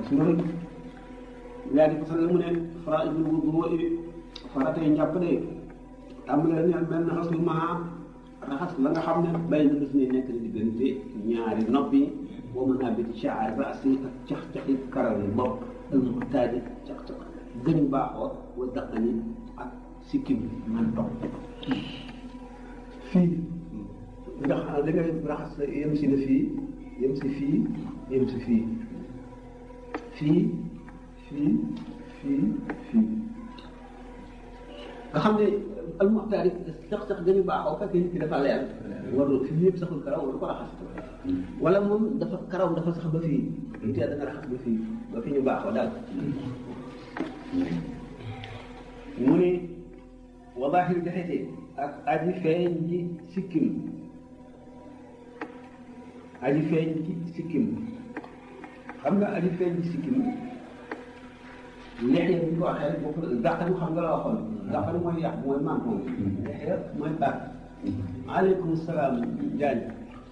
loolu yaa di ko sax mu ne fara ibnu wudu faratay njàpp de tàmbalee neen benn rasul maa raxas la nga xam ne bay na daf ne nekk na diggante ñaari nopp yi wa mën naa biti shaar raasi ak cax-caxi karaw yi bopp al muxtaadi cax-cax gën baaxoo wa daqani ak sikkim man toog fii ndax da ngay raxas yem si na fii yem si fii yem si fii fii fii fii fii nga xam ne almuxtaar yi sax sax gën a baaxoo fekk nit ki dafa leer warul fii yëpp saxul karaw waru ko raxas wala moom dafa karaw dafa sax ba fii lu tee da nga raxas ba fii ba fi ñu baaxoo daal mu ne wa baaxir jaxete ak aji feeñ ji sikkim aji feeñ ji sikkim xam nga aji feeñ ji sikkim lexee bu ñu ko waxee rek bokk dàqanu xam nga la waxoon dàqanu mooy yàq mooy manton lexee mooy baat aleykum salaam jaañ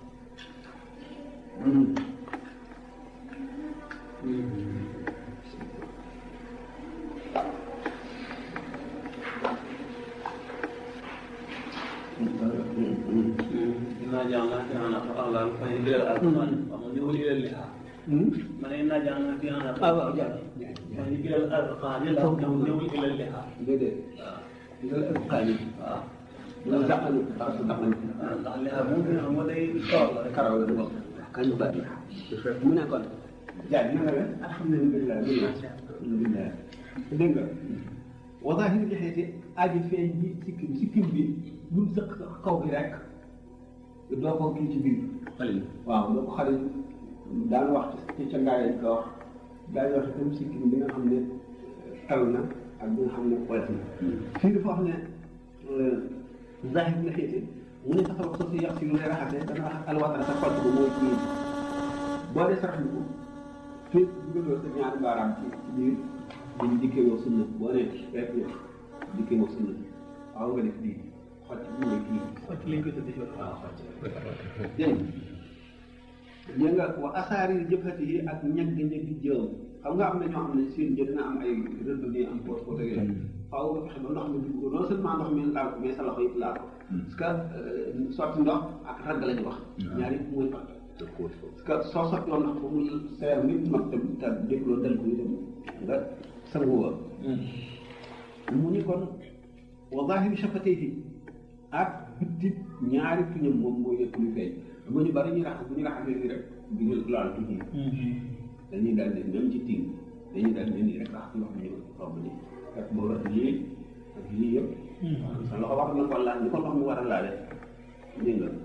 إنا جعلنا في عنق أغلال فهي إلى الأذقان ومن يقول إلى اللحى من إنا جعلنا في عنق ah waaw jaañ فهي إلى الأذقان ومن يقول إلى اللحى déedéet dal alqaani waaw dal dàqanu dàqanu ndax liha moom nga xam nga day tool rek karaw la bokk kañ baat la mu ne kon jaaj na nga def alhamdulilah alhamdulilah dégg nga wazaahir lixeeti aji feeñ ji sikkim sikkim bi lu mu sëq kaw gi rek doo ko kii ci biir xalil waaw doo ko xalil daan wax ci ca ngaay lañ ko wax daañu wax itam sikkim bi nga xam ne tal na ak bi nga xam ne woyof na fii dafa wax ne zahir lixeeti mu ne saxal ko si yàq si lu lay raxase dana raxas alwatara sa xol ko mooy kii boo dee sarax ko fii dugaloo sa ñaari baaraam ci ci biir dañ dikkee woo sunna boo nee fekk dikkee woo sunna waaw nga def lii xocc bi mooy kii xocc lañ koy tuddee ci waaw xocc dégg nga nga wa asaari jëfati yi ak ñag ñag jëw xam nga am na ñoo xam ne seen jë dina am ay rëdd nii am poot poot ak yooyu faaw nga fexe ba ndox mi dugg ko non seulement ndox mi laal ko mais sa loxo yëpp laal ko parce que sotti ndox ak ragg lañu wax ñaari yëpp mooy fàtt parce que soo sotti woon ndox ba mu seer nit mag tam te dégloo dal ko itam nga sangu wa mu ni kon wa zahiri shafatayhi ak bitti ñaari tuñam moom mooy lépp lu feeñ xam nga ñu bari ñu raxas bu ñu raxasee nii rek du ñu laal tuñ yi dañuy daal di même ci tiim dañuy daal di nii rek raxas ndox mi ñu romb nii fekk boobu ak lii ak lii yëpp sa loxo war na ko laal ni ko ndox mi war a laale dégg nga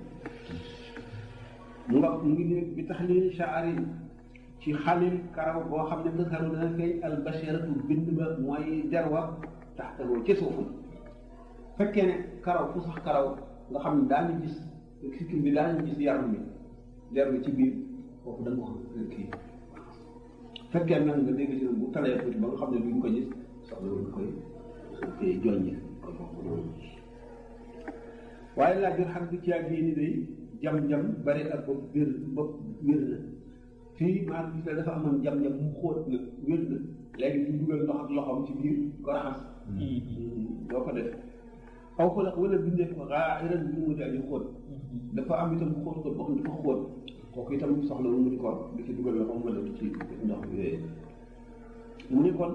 mu nga mu ngi nii bi taxlil shaari ci xalil karaw boo xam ne dëkkaru dana feeñ al basharatu bind ba mooy derwa taxtagoo ci suufam fekkee ne karaw fu sax karaw nga xam ne daañu gis sikkim bi daañu gis yaram bi der bi ci biir foofu da nga ko kii fekkee nag nga dégg ci bu talee tuuti ba nga xam ne duñ ko gis soxla wuñ koy koy joññi koy foofu noonu waaye laa jot xam bi ci ak bii ni day jam-jam bari ak bopp wér bopp wér na fii maanaam gis dafa amoon jam-jam mu xóot na wér na léegi ñu dugal ndox ak loxoom ci biir ko raxas doo ko def aw ko la wala bindee ko xaaxiran bi mu daal di xóot dafa am itam xóot ko boo xam dafa xóot kooku itam soxla mu di ko di ci dugal loxoom wala di ci ndox bi yooyu mu ni kon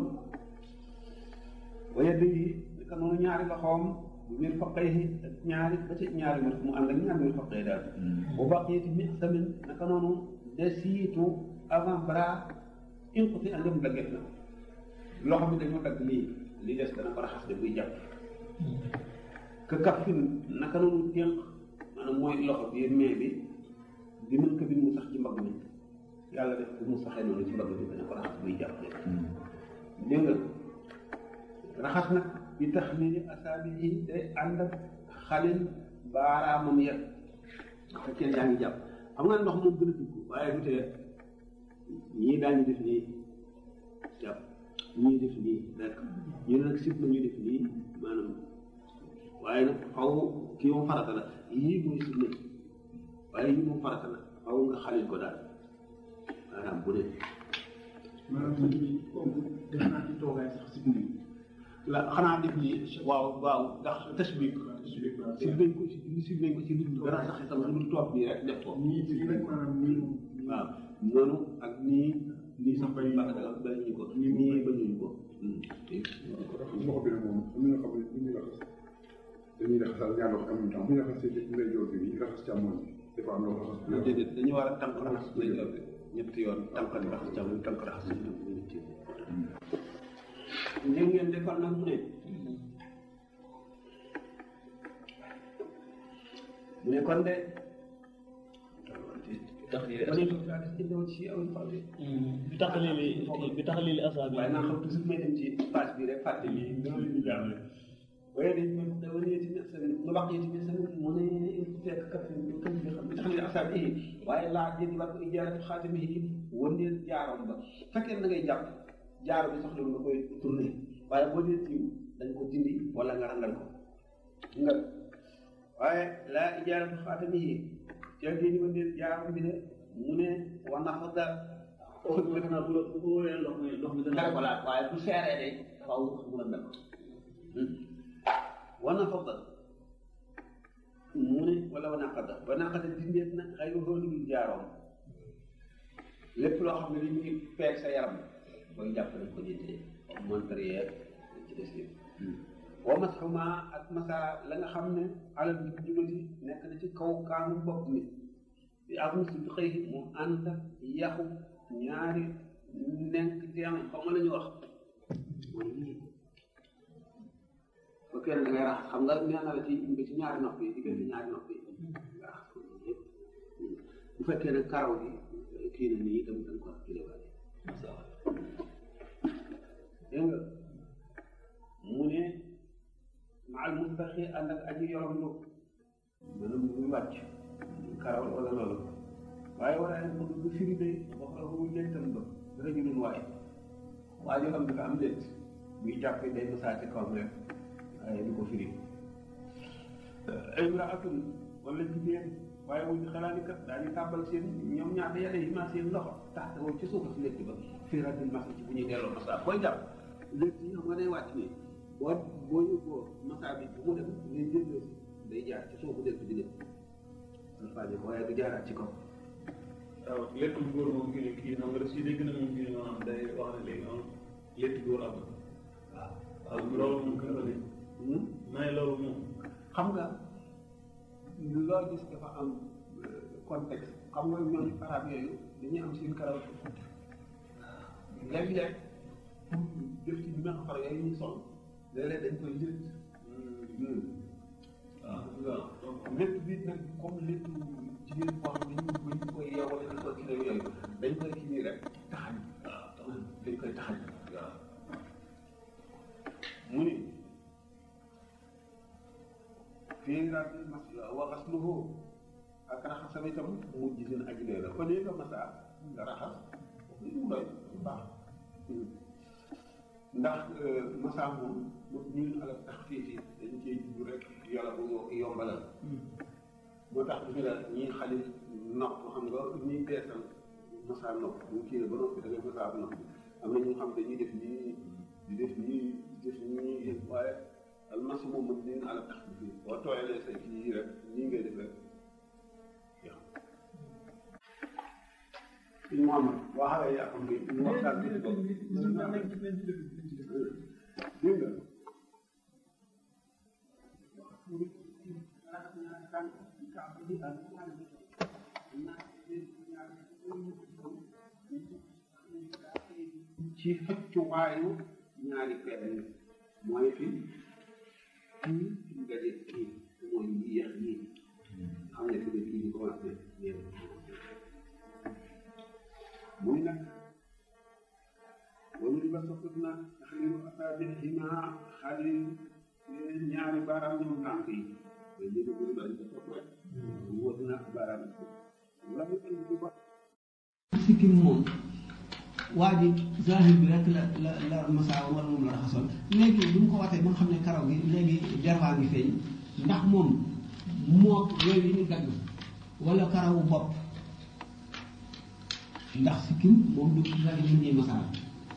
waaye day naka noonu ñaari loxoom mir faqay ak ñaari ba ci ñaari mir mu ànd ak ñaari mir faqay daal bu baqiyati mi samin naka noonu desiitu avant bras inqati andam dagget na loxo bi dañoo dagg nii li des dana ko raxas de buy jàpp ka kaffin naka noonu ténq maanaam mooy loxo bi mais bi bi mën ko bi mu sax ci mbagg mi yàlla def bu mu saxee noonu ci mbagg bi dana ko raxas buy jàpp dégg nga raxas nag bi tax ni asaabi yi day ànd ak xalil baaraamam ya fekkee yaa ngi jàpp xam nga ndox moom gën a dugg waaye du tee ñii daañu def nii jàpp ñii def nii rek ñu ne nag sib na ñu def nii maanaam waaye nag faw kii moom farata la yii mooy sib na waaye yii moom farata la faw nga xalil ko daal maanaam bu ne maanaam kooku def naa ci toogaay sax si biir. la xanaa def ni waaw waaw ndax tashbik si nañ ko si si nañ ko ci nit dara sax itam lu dul toog nii rek def ko nii ci rek maanaam nii waaw noonu ak nii nii sax bañ Bañ ba bañuñu ko nii bañuñu ko loxo bi nag moom am na ñoo xam ne bu ñuy raxas dañuy raxasal ñaar loxo en même temps bu ñu raxasee ci ndeyjoor bi raxas càmmoñ bi dafa am loo raxas bu déedéet dañu war a tànk raxas lay jor bi ñetti yoon tànk di raxas jàmm tànk raxas ñu dem ñetti yoon ngeen ngeen defal nag mu ne mu ne kon de tax lii ba ne toog daa des jëndoon ci aw faw de bi tax lii bi tax lii asaab waaye naa xam toujours may dem ci page bi rek fàtte lii dama leen di jàngale waaye dañ ne da wane ci ne sa nu wax ci ne sa mu ne fekk kat kan bi xam tax ni asaab yi waaye laa jëndi war ko ijaaratu xaatimi yi wëndeel jaaroom ba fekkee na ngay jàpp jaaro bi soxla nga koy tourné waaye boo dee tiim dañ ko dindi wala nga rangal ko nga waaye laa ijaaratu xaatimi yi ca génni wëndeel jaaroom bi de mu ne war na fa daal foofu defe naa bu la bu wóoree ndox mi ndox mi dana dara ko laaj waaye bu seeree day faaw mu la mel wana fadda mu ne wala wana xadda wana xadda dindeet na xëy na loolu dul jaaroom lépp loo xam ne li muy peeg sa yaram booy jàpp nañ ko dindee comme montre yeeg ci des yëpp wa masxuma ak masa la nga xam ne alal bi jubati nekk na ci kaw kaanu bopp mi bi ak musu bi xëy mu ànd ak yaxu ñaari nekk teen xaw ma la ñu wax mooy lii bu kenn da ngay raxas xam nga nee na la ci ba ci ñaari nopp yi diggante ñaari nopp yi nga raxas ko nii yëpp bu fekkee ne karaw gi kii na nii itam dañ ko kilewaale dégg nga mu ne maal mustaxi ànd ak aji yorom lu maanaam muy wàcc karaw wala loolu waaye wala ne bëgg bu firi day wax la bu jëy tam ba dafa jëloon waaye waa joo xam dafa am létt buy jàpp day masaa ci kawam rek waaye du ko firi imraatun wala jigéen waaye wuñ xalaat kat daal di tàbbal seen ñoom ñaata yàlla yi ma seen loxo tax ci suufa si létt ba fii rabil masa ci bu ñuy delloo masa booy jàpp létt yi xam nga day wàcc nii boo boo yóbboo masa bi bu mu dem ngay jël day jaar ci suufu létt bi dem alfaaje ko waaye du jaaraat ci kaw waaw létt bu góor moom kii kii xam nga daf si dégg na moom kii maanaam day wax ne léegi moom létt góor am waaw waaw loolu moom kii la ne may loolu moom xam nga loo gis dafa am contexte xam nga ñooñu arab yooyu dañuy am seen karaw ci guddi léeg-léeg pour def ci dina xar yooyu ñu sol léeg-léeg dañ koy lëtt waaw létt bi nag comme létt jigéen boo xam ne ñu ko ñu koy yeewale dañ koy kii yooyu dañ koy kii nii rek taxañ waaw dañ koy taxañ waaw mu ni fii rabi mas wa xasluhu ak raxasam itam mujj seen aji doy la kon nga masa nga raxas mu doy bu baax ndax masa moom mu ñun ala tax fii fii dañ cee jublu rek yàlla bu yombalal moo tax du la ñii xalil nopp xam nga ñuy beesal masa nopp bu kii ba noppi da ngay masa bu nopp am na ñu xam dañuy def nii di def nii di def nii waaye almas moom mën nañu ala tax bi boo tooyalee say kii yi rek nii ngay def rek yow. suñu Mouhamad boo xawee yaa xam ne ñu waxtaan bi ko dégg nga ci xëccuwaayu ñaari peer yi mooy fi kii fi mu daje kii mooy yéex yii xam ne fi nga kii di commencé yéen muy nag wala li ba soppit na xalilu asaabihima xalil ñaari baaraam ñoom tànk yi mais léegi bu ñu bari ko sopp rek wóor na baaraam la mu indi di ko sikkim moom waa ji zahir bi rek la la la masaa wala moom la raxasoon léegi bu ñu ko waxee ba nga xam ne karaw gi léegi jarwaa ngi feeñ ndax moom moo yooyu yi ñu dagg wala karawu bopp ndax sikkim moom du la ñu ñuy masaa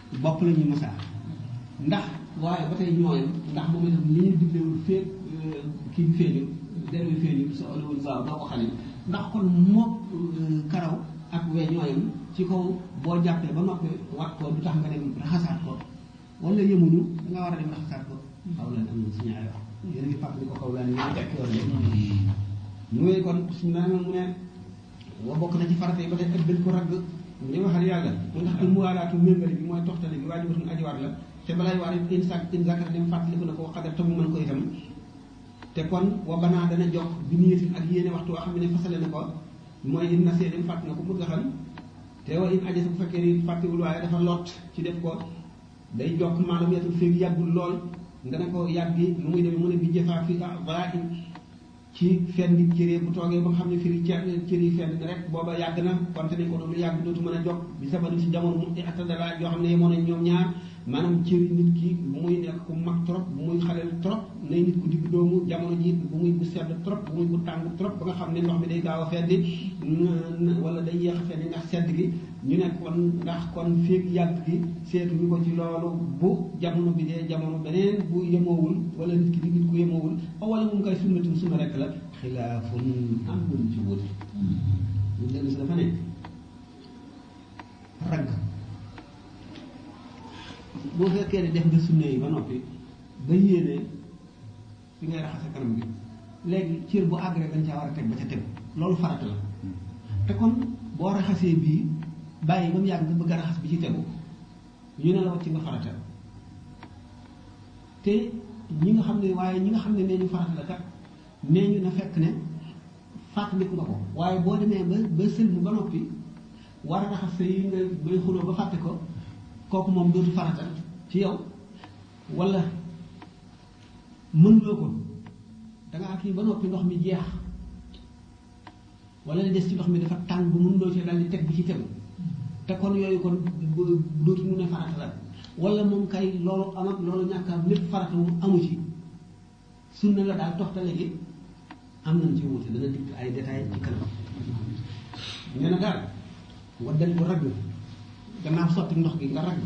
bopp la ñuy masaa ndax waaye ba tey ñooyam ndax moom itam li ñu diglewul feeg kii bi feeñul der bi feeñul sa olowul baaw doo ko xale ndax kon mook karaw ak we ñooyam ci kaw boo jàppee ba noppi wat ko du tax nga dem raxasaat ko wala yemuñu nga war a dem raxasaat ko xaw leen am na si ñaari wax yéen a ngi fàttali ko xaw leen ñoo tekk yoon de mu kon suñu naan mu ne wa bokk na ci farata yi ba tey ak dañ ko ragg li waxal yàlla ndax al muwaalaatu méngale bi mooy toxtale bi waajibatun ajiwaat la te balay waar in sak in zakar dem fàttaliku na ko xadar te mu mën ko itam te kon wa banaa dana jox bi niyatin ak yéene waxtu woo xam ne fasale na ko mooy in nasee dem fàtt na ko pour gaxal te wa in ajasa bu fekkee ni fàttiwul waaye dafa lot ci def ko day jokk maanaam yetul féeg yàggul lool nga ne ko yàggi lu muy demee mu ne bi jëfaa fi ah ci fenn nit cëree bu toogee ba nga xam ne firi cër cër yi fenn rek booba yàgg na konte nañ ko doon lu yàgg dootu mën a jog bi sabani si jamono mu attadala yoo xam ne yemoon nañ ñoom ñaar maanaam cëri nit ki bu muy nekk ku mag trop bu muy xaleel trop nay nit ku digg doomu jamono ji bu muy bu sedd trop bu muy bu tàng trop ba nga xam ne ndox mi day gaaw a feddi wala day yéex a feddi ndax sedd gi ñu ne kon ndax kon féeg yàgg gi seetuñu ko ci loolu bu jamono bi dee jamono beneen bu yemoowul wala nit ki di nit ku yemoowul wala mu koy sunnatin sunna rek la xilaafun am luñ ci wute ñu dellu si dafa ne ragg boo fekkee ne def nga sunna yi ba noppi ba yéene fi ngay raxase kanam gi léegi cër bu àgg rek dañ caa war a teg ba ca tegu loolu farata la te kon boo raxasee bii bàyyi ba mu yàgg nga bëgg a raxas bi ci tegu ñu ne la wàcc nga farata te ñi nga xam ne waaye ñi nga xam ne nee ñu farata la kat nee ñu na fekk ne fàttaliku nga ko waaye boo demee ba ba sëlmu ba noppi war a raxas sa yi nga bay xuloo ba fàtte ko kooku moom dootu farata ci yow wala mënuloo ko dangaa kii ba noppi ndox mi jeex wala li des ci ndox mi dafa tàng bu mënuloo ci dal di teg bi ci tegu te kon yooyu kon dootu mu ne farata la wala moom kay loolu am ak loolu ñàkk am lépp farata moom amu ci sunna la daal toxtale gi am nañ ci wuute dana dikk ay détails ci kanam ñu ne daal waddal ko ragg gannaaw sotti ndox gi nga ragg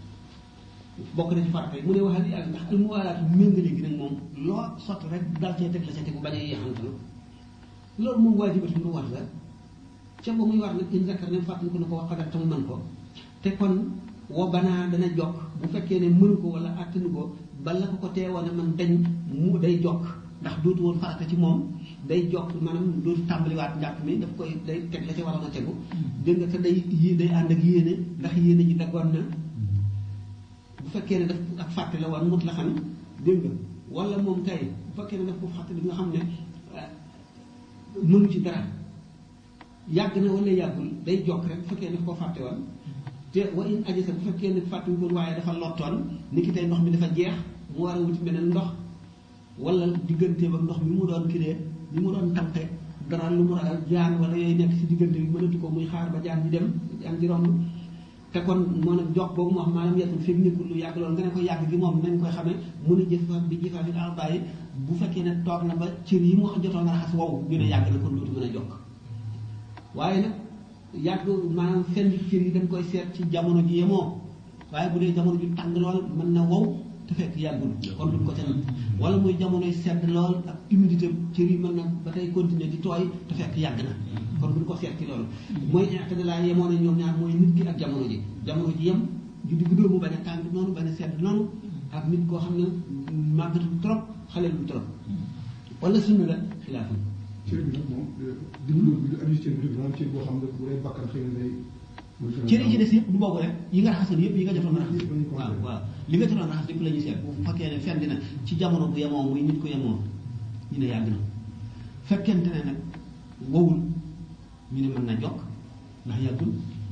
bokk na ci farata yi mu ne waxal yàlla ndax almuwaalaatu méngale gi nag moom loo sotti rek dal cee teg la ca tegu bañ a yeexantal loolu moom waajibatu lu war la ca ba muy war nag in zakar ne fàttali ko na ko wax xadar te mu mën ko te kon wo banaa dana jokk bu fekkee ne mënu ko wala attanu ko bala ko ko teewoon a man dañ mu day jokk ndax dootu woon farata ci moom day jokk maanaam dootu tàmbaliwaat njàpp mi daf koy day teg la ci waroon a tegu dégg nga te day yi day ànd ak yéene ndax yéene ji daggoon na bu fekkee ne daf ak fàtte la woon mut la xam dégg nga wala moom kay bu fekkee ne daf ko fàtte bi nga xam ne mënu ci dara yàgg na wala yàggul day jokk rek bu fekkee ne daf ko fàtte woon te wa in ajasa bu fekkee ne fàttuñ ko waaye dafa lottoon ni ki tey ndox mi dafa jeex mu war a wuti beneen ndox wala digganteem ak ndox mi mu doon kiree li mu doon tànqe dara lu mu ragal jaan wala yooyu nekk si diggante bi mënatu ko muy xaar ba jaan ji dem jaan ji romb te kon moo nag jox boobu moo xam maanaam yetul fekk nekkul lu yàgg loolu nga ne ko yàgg gi moom nañ koy xamee mun a jëf bi jëfaa fi daal bàyyi bu fekkee ne toog na ba cër yi mu jotoon a raxas wow ñu ne yàgg na kon dootu mën a jokk waaye nag yàgg maanaam fenn cër yi dañ koy seet ci jamono ji yemoo waaye bu dee jamono ju tàng lool mën na wow te fekk yàggul kon duñ ko ca nag wala muy jamonoy sedd lool ak humidité cër yi mën na ba tey continuer di tooy te fekk yàgg na kon duñ ko seet ci loolu mooy intadalaa yemoo na ñoom ñaar mooy nit ki ak jamono ji jamono ji yem ju digg dóomu bañ a tàng noonu bañ a sedd noonu ak nit koo xam ne màggatu trop xaleel bu trop wala sunna la xilaafam cër bi nag moom dimbalu bi aju cër bi maanaam cër boo xam ne bu dee bakkan xëy na day cër yi ci des yëpp du boobu rek yi nga raxasoon yëpp yi nga jotoon raxas waaw waaw li nga jotoon raxas yëpp la ñuy seet bu fekkee ne fenn dina ci jamono bu yemoo muy nit ko yemoo ñu ne yàgg na fekkente ne nag wowul ñu ne mën na jokk ndax yàggul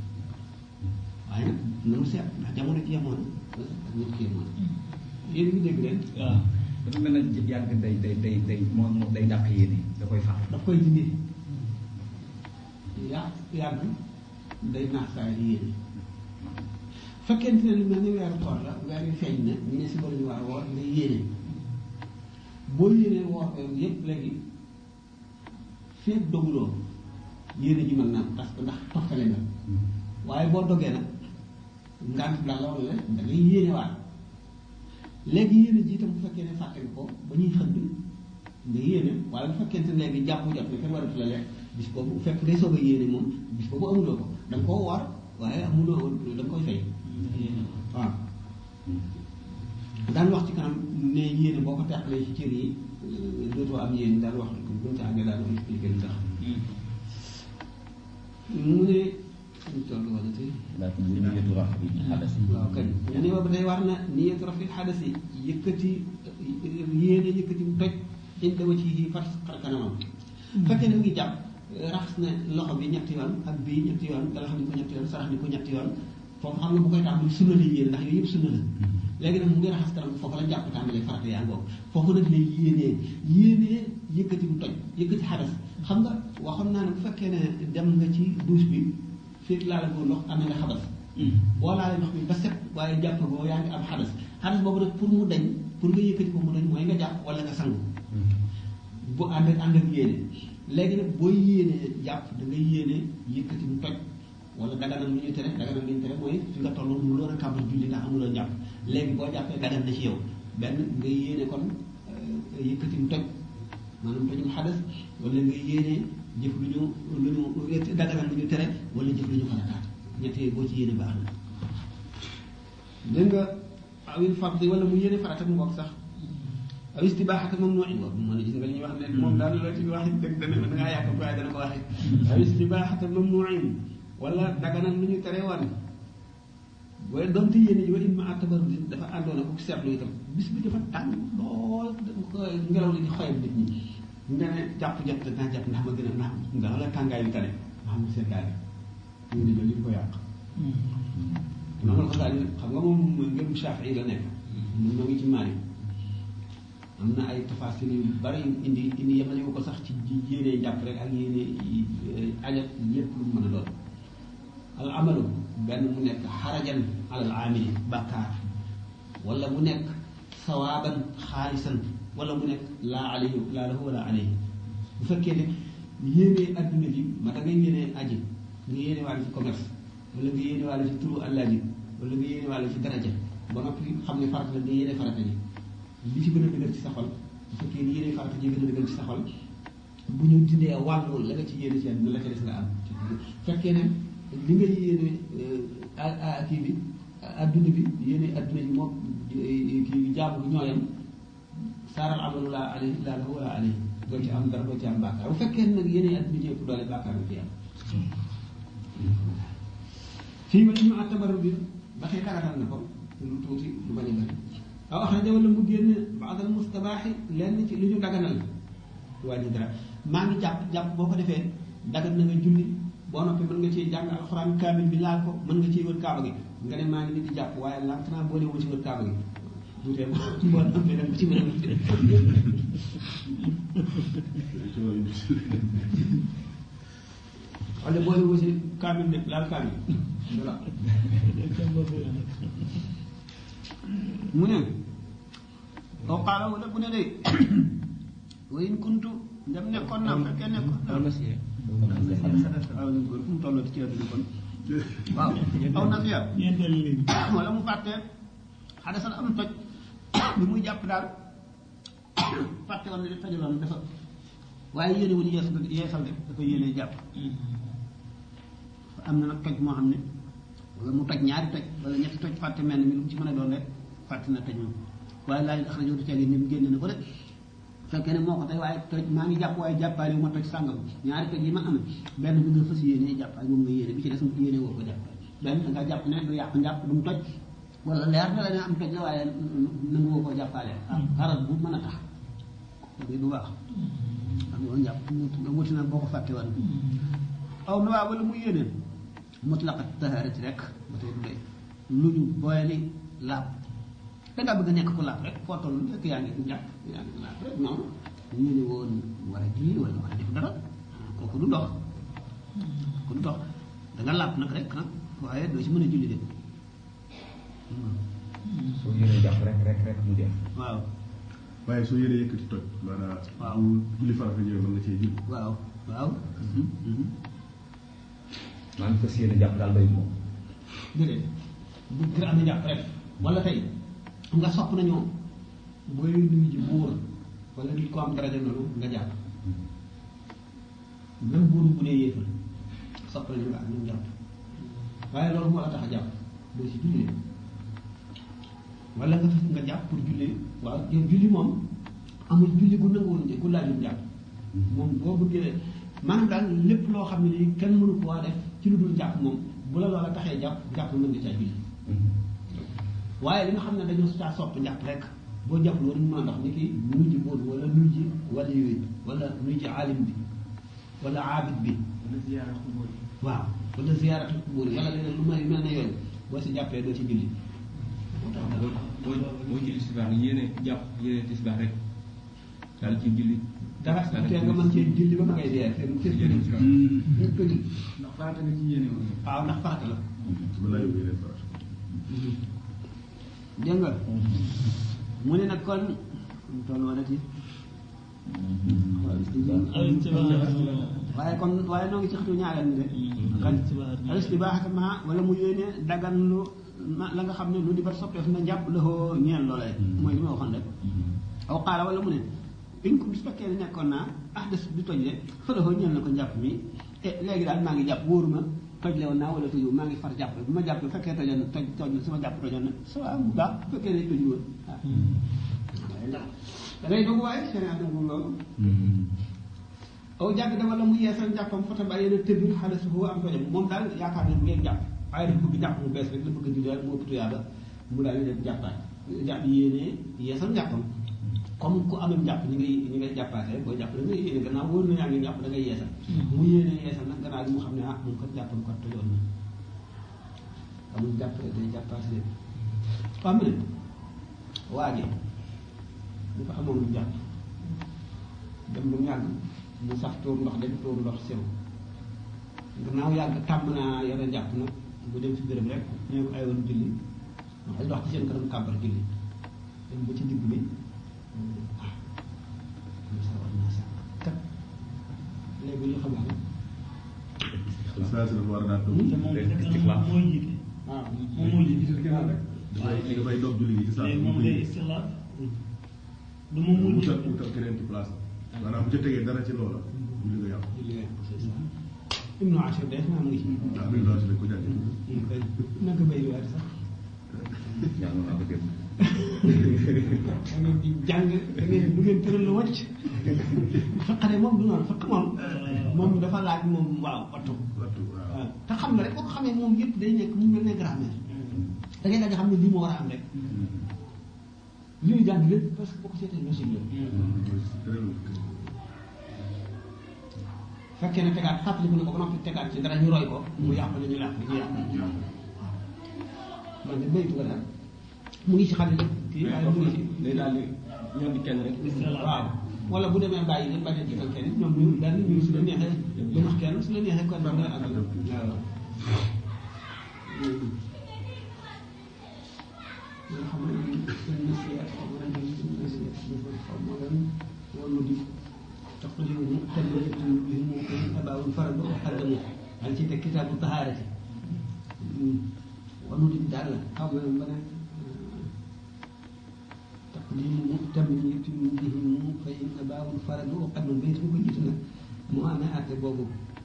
waaye nag nanu seet ndax jamono ci yemoon ak nit ko yemoon yéen ngi dégg leen waaw dafa mel ne yàgg day day day day moom moom day dàq yéene da koy fax daf koy dindi yàq yàgg day naax saa yi yéene fekkente ne lu mel ni weeru koor la weer yu feeñ na ñu ne si bala ñu war a woor ngay yéene boo yéenee woor ko yépp léegi feeg doguloo yéene ji mën naa parce que ndax toftale nga waaye boo dogee nag ngant la loolu la da ngay yéene waat léegi yéene ji itam bu fekkee ne fàtte nga ko ba ñuy xëdd nga yéene wala bu fekkente ne léegi jàpp jot na kenn waratu la lekk bis boobu bu fekk day soog a yéene moom bis boobu amuloo ko da nga koo war waaye amuloo da nga koy fay waaw daan wax ci kanam ne yéene boo ko teqalee ci cër yi dootoo am yéene daan wax buñ ca àggee daan expliqué lu tax mu ne ñu toll wala tey lakin bu niyatu rafi xadas waaw kañ ñu ne ba tey war na niyatu rafi xadas yi yëkkati yéene yëkkati mu toj inda wa ci far xar kanamam fekkee ne mu ngi jàpp raxas na loxo bi ñetti yoon ak bii ñetti yoon galax ni ko ñetti yoon sarax ni ko ñetti yoon foofu xam nga bu koy tàmbali sunna la yéene ndax yooyu yëpp sunna la léegi nag mu ngi raxas kanam foofu la jàpp tàmbalee farata yaa ngoog foofu nag lay yéenee yéenee yëkkati mu toj yëkkati xadas xam nga waxoon naa ne bu fekkee ne dem nga ci douche bi fekk laa la ko ndox amee nga xadas boo laalee ndox mi ba set waaye jàpp boo yaa ngi am xadas xadas boobu nag pour mu dañ pour nga yëkkati ko mu dañ mooy nga jàpp wala nga sangu bu ànd ak ànd ak yéene léegi nag booy yéenee jàpp da ngay yéene yëkkati mu toj wala daganal lu ñu tere daganal lu ñu tere mooy fi nga toll mu loon a kàmbal julli ndax amuloo jàpp léegi boo jàppee dagan na ci yow benn nga yéene kon yëkkati mu toj maanaam tojum xadas wala nga yéene jëf lu ñu lu ñu daganal lu ñu tere wala jëf lu ñu farataat ñett yooyu boo ci yéene baax na dégg nga awil fardi wala mu yéene farata mu bokk sax aw istibaaxata moom noo in boobu moo ne gis nga li ñuy wax ne moom daal loo ci wax dëgg dana da ngaa yàq waaye dana ko waxee aw istibaaxata moom noo in wala daganal lu ñu tere woon waaye donte yéene ji wa in ma atabar bi dafa àndoon ak seetlu itam bis bi dafa tàng lool ngelaw li di xoyam nit ñi nga ne jàpp jot naa jàpp ndax ma gën a ndax ndax la tàngaay bi tane ma xam ne seddaay ñu ne loolu ko yàq noonu la xam nga moom ngëm Shaafi'i la nekk mun noo ngi ci Maalik am na ay tafasil yu bari indi indi yemale ko sax ci yéene jàpp rek ak yéene ajat lépp lu mën a doon al amalu benn mu nekk xarajan alal amili bàkkaar wala mu nekk sawaaban xaalisan wala mu nekk laa alayhi laa lahu wala alayhi bu fekkee ne yéene adduna bi ma da ngay yéene aji nga yéene waale ci commerce wala nga yéene waale ci turu allah ji wala nga yéene waale ci daraja ba noppi xam ne farata la nga yéene farata ji li ci gën a dëgër ci sa xol bu fekkee ni yéene farata ji gën a dëgër ci sa xol bu ñu dindee wàllu la nga ci yéene ci àdduna la ca des nga am fekkee ne li nga yéene kii bi adduna bi yéene adduna ji moom kii jaamu bi ñooyam saaral amalu laa alayhi laa lahu wala alayhi doo ci am dara doo ci am bàkkaar bu fekkee nag yéene adduna ji ëpp doole bàkkaar nga fi am fii ma ñu atabaru bi ba tey dagatal na ko lu tuuti lu bañ a bëri aw axraja wala mu génn baadal mustabaaxi lenn ci lu ñu daganal du wàññi dara maa ngi jàpp jàpp boo ko defee dagan na nga julli boo noppee mën nga ci jàng alxuraan kaamil bi laal ko mën nga ciy wër kaaba gi nga ne maa ngi ni di jàpp waaye lànk naa boole wu ci wër kaaba gi du tee boo noppee dem ci wër wala boole wu ci kaamil ne laal kaamil voilà mu ne aw qaala wala bu ne day wa in kuntu ndem nekkoon naa fekkee nekkoon naa waaw ñu góor fu mu tolloo ci àdduna kon waaw aw na fiya wala mu fàtte xadasal am toj bi muy jàpp daal fàtte woon ne de tojaloon dafa waaye yéene wul yees yeesal de dafa yéene jàpp am na nag toj moo xam ne wala mu toj ñaari toj wala ñetti toj fàtte mel ni mi lu mu ci mën a doon rek fàtte na toj moom waaye laaj ax rajo du tege ni mu génne na ko de fekkee ne moo ko tey waaye toj maa ngi jàpp waaye jàppaale wu ma toj sàngam ñaari toj yi ma am benn bi nga fas yéene jàpp ak moom nga yéene bi ci des mu yéene woo ko jàpp benn da nga jàpp ne du yàq njàpp du mu toj wala leer na la ne am toj la waaye nangu woo koo jàppaale ah xaral bu mën a tax bi bu baax am nga njàpp nga wuti na boo ko fàtte woon aw na waa wala mu yéene mutlaqat taharati rek ba tey du doy lu ñu boyali laab da ngaa bëgg a nekk ku laab rek foo toll rek yaa ngi jàpp yaa ngi laab rek noonu ñu ne woon war a julli wala war a def dara kooku du dox kooku du dox da nga laab nag rek nag waaye doo ci mën a julli de soo yéene jàpp rek rek rek mu jeex waaw waaye soo yéene yëkkati toj maanaam Waaw. bu julli farata ñëwee mën nga cee julli waaw waaw maa ngi fas yéene jàpp daal doy moom déedéet bu ngir am na jàpp rek wala tey nga sopp nañoo booy nuyu ji buur wala nit ko am daraja noonu nga jàpp même buur bu dee yéefal sopp nañu nga am ñu jàpp waaye loolu moo la tax a jàpp doo si jullee wala nga fas nga jàpp pour julli waaw yow julli moom amul julli gu nanguwul gu laajul jàpp moom boo bëggee maanaam daal lépp loo xam ne nii kenn mënu ko waa def ci lu dul jàpp moom bu la loola taxee jàpp jàpp mën nga caa julli waaye li nga xam ne dañoo caa sopp njàpp rek boo jàpp loolu mën a ndox ni ki nuy ji bóot wala nuy ji wala yooyu wala nuy ji alim bi wala aabid bi wala ziyaara xubóor yi waaw wala ziyaaratu kubóor yi wala leneen lu may mel ne yooyu boo si jàppee doo ci julli moo tax daal boo boo julli tisbaar yéene jàpp yéene tisbaar rek daal ci julli dara su tee nga mën cee julli ba ma ngay dee seen seen Yéene julli tisbaar. ñu ko julli ndax farata nga ci yéene woon waaw ndax farata la mën naa yóbbu yeneen farata. dégg nga mu ne nag kon mu toll wala ti waaye kon waaye noo ngi ci xatu ñaareel ni de kan alistibaaxata ma wala mu yéene dagan lu ma la nga xam ne lu di bat soppeef na njàpp la ko ñeel loolee mooy li ma waxoon rek aw xaala wala mu ne in ko su fekkee ne nekkoon naa ah des di toj de fa la ko ñeel na ko njàpp mi e léegi daal maa ngi jàpp wóoruma toj le woon naa wala toju maa ngi far jàpp bu ma jàpp bu fekkee tojoon toj toj na sama jàpp tojoon na ça va bu baax bu fekkee ne toju woon ah waaye ndax da ngay dogu waaye seen nangu loolu aw jàgg da wala mu yeesal njàppam fota ba yéen a tëbir xale su ko am tojam moom daal yaakaar ne ngeen jàpp waaye dafa bëgg jàpp mu bees rek la bëgg a julli rek moo ëpp tuyaaba mu daal di def jàppaat jàpp yéenee yeesal njàppam comme ku amul njàpp ñi ngay ñi ngay jàppaatee boo jàpp da ngay yéene gannaaw wóor na yaa ngi njàpp da ngay yeesal mu yéene yeesal nag gannaaw bi mu xam ne ah mun ko jàppam ko tojoon na amul jàpp rek day jàppaat leen xam ne waa ji bu ko amoon lu jàpp dem ba mu yàgg mu sax tuur ndox dem tuur ndox sew gannaaw yàgg tàmm naa yore jàpp nag bu dem ci béréb rek ñoo ko ay woon julli wax dox ci seen kanam kàmbar julli dem ba ci digg bi ah comme ça war naa sax kat léegi ñu xam ne saa si dafa war a daan toog. te moom Léegi fekk na istiqlaal. moom mooy jiite waaw moom mooy jiite dafay dafay doog julli gi ci saa si. léegi mu moom koy day istiqlaal du moom mooy wutal jiite wutal keneen ci place am. maanaam bu ca tegee dara ci loola. julli nga yàqu. julli nga c'est ça Ibnu Ashir def naa mu ngi ci ndax bi nga daal ko jàngee. ñu koy naka bay weer sax yaa ngi ko dégg. da ngeen di jàng da ngeen du ngeen tëral la wàcc faqare moom du noonu faq moom moom dafa laaj moom waaw wattu wattu waaw. waaw te xam nga rek boo ko xamee moom yëpp day nekk mu mel ne grammaire da ngay daal di xam ne lii moo war a am rek li ñu jàng lépp parce que boo ko seetee logique la fekkee ne tegaat fàttaliku na ko ba noppi tegaat ci dara ñu roy ko mu yàq la ñu yàq ñu yàq man de béytu nga daal mu ngi ci xale kii waaye mu ngi ci day daal di ñoom di kenn rek. waaw wala bu demee bàyyi leen bañ a jiital kenn ñoom ñu daal di ñu su la neexee du wax kenn su la neexee kon nga àggal waaw. nga xam ne seen nasiya xaw ma lan seen nasiya xaw ma lan wala di tax ko jiwu te lu yëpp bi mu abaawul faral ba xaddamu daal ci teg kitaabu tahaarati wala di daal la xaw ma lan ba ne تقديم مؤتمن بهم فإن أباه الفرد وقد البيت bu ko jiitu nag mu amee àtte boobu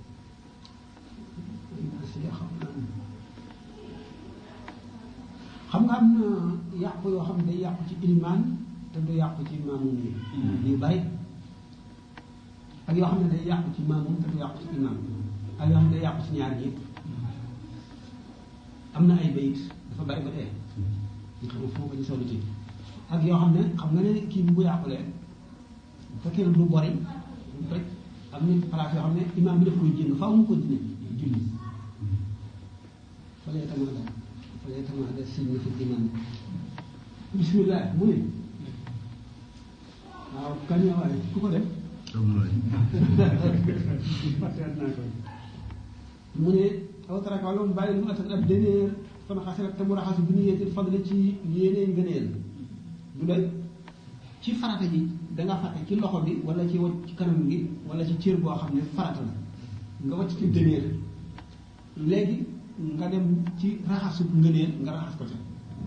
xam nga am na yàqu yoo xam ne day yàqu ci ilmaan te du yàqu ci maamum yi yu bari ak yoo xam ne day yàqu ci maamum te du yàqu ci imaam ak yoo xam ne day yàqu ci ñaar ñi am na ay bayit dafa bari ba tey ñu xam fu ma ko gisoo ci ak yoo xam ne xam nga ne kii bi bu yàqulee bu fekkee ne du bori du toj am na place yoo xam ne imaam bi daf koy jéng faaw mu continuer julli fa lay tamaada fa lay tamaada signe fi imaam bismillah mu ne waaw kañ la waaye ku ko def fàtteet naa ko mu ne aw taraka wala mu bàyyi mu atak ab déneer fan xasirat te mu raxasu bi niyeetil fadle ci yéenee ngëneel du doy ci farata ji danga fàtte ci loxo bi wala ci wacc ci kanam gi wala ci cër boo xam ne farata la nga wacc ci déneer léegi nga dem ci raxasu ngëneel nga raxas ko ca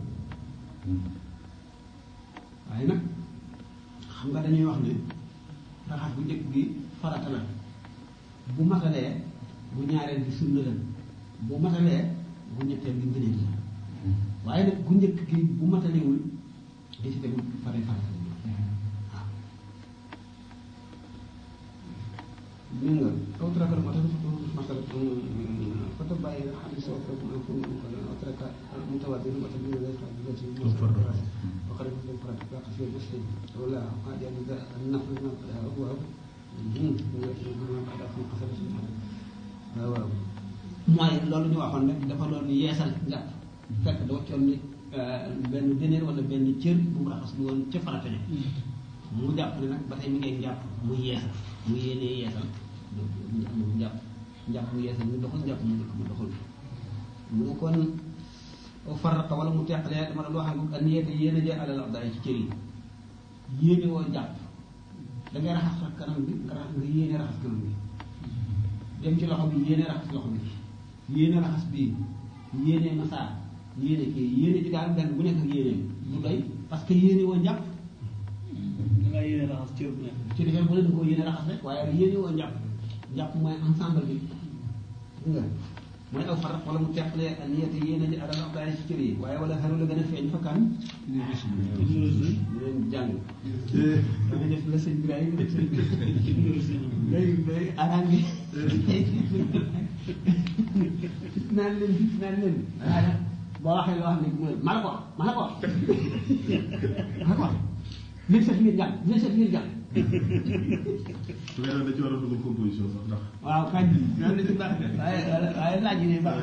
waaye nag xam nga dañuy wax ne raxas bu njëkk gi farata la bu matalee bu ñaareel gi sunna la bu matalee bu ñetteel gi ngëneel la waaye nag bu njëkk gi bu matalewul di ci tegu fare farata la waaw dégg nga aw trakkal moo tax masal foto bàyyi nga xam ne soo ko mën ko mën ko aw trakkal mu tawaat bi ma tax ñu lay xaar di ci mo farata ba xare ko farata ba ko fi bés wala ma jàng da naf na waaw waaw waaw mooy loolu ñu waxoon rek dafa doon yeesal njàpp fekk da waccoon ni benn déneer wala benn cër bu mu raxas lu woon ca farata ne mu jàpp ne nag ba tey mi ngay njàpp mu yeesal mu yéenee yeesal mu njàpp njàpp mu yeesal mu doxul njàpp mu njëkk mu doxul mu ne kon farata wala mu teqalee dama doon wax ak an yéete yéene jee alal abdaay ci cër yi yéene woo jàpp da ngay raxas sax kanam bi nga raxas nga yéene raxas kanam bi dem ci loxo bi yéene raxas loxo bi yéene raxas bii yéene masaa yéene kii yéene ci daal benn bu nekk ak yéene du doy parce que yéene woo njàpp da ngaa yéene raxas cër bu nekk. ci defee bu ne da koo yéene raxas rek waaye yéene woo njàpp njàpp mooy ensemble bi nga mooy aw farat wala mu teqalee ak niyati yéene ji alal abdaay ci cër yi waaye wala xaru la gën a feeñ fa kan di leen jàng dama def la sëñ Ibrahima def sëñ day day arrangé naan leen gis naan leen waaye boo waxee loo xam ne mooy ma la ko wax ma la ko wax ma la ko wax léegi sa biir jàng léegi sa biir jàng su fekkee da ci war a dugal composition sax ndax waaw kañ loolu la ci baax waaye waaye laaj yi ne baax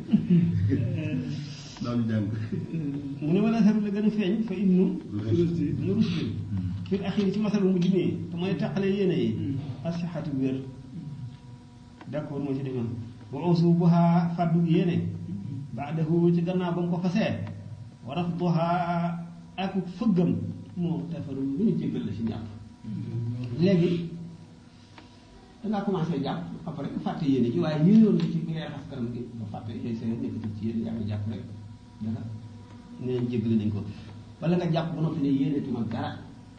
daaw ñu jàng mu ne wala saru la gën a feeñ fa ibnu nu rusdi fil axiri ci masalu mujj nii te mooy taqale yéene yi asixatu wér d'accord moo ci demoon wa usubuha faddu yéene baadahu ci gannaaw ba mu ko fasee wa rafduha ak fëggam moo tafaru lu ñu jéggal la si njàpp léegi dangaa commencé jàpp après nga fàtte yéene ji waaye yéenoon nga ci bi ngay raxas kanam gi nga fàtte yooyu sa nekkatul ci yéen yaa ngi jàpp rek dara neen jéggale nañ ko wala nga jàpp ba noppi ne yéenetuma dara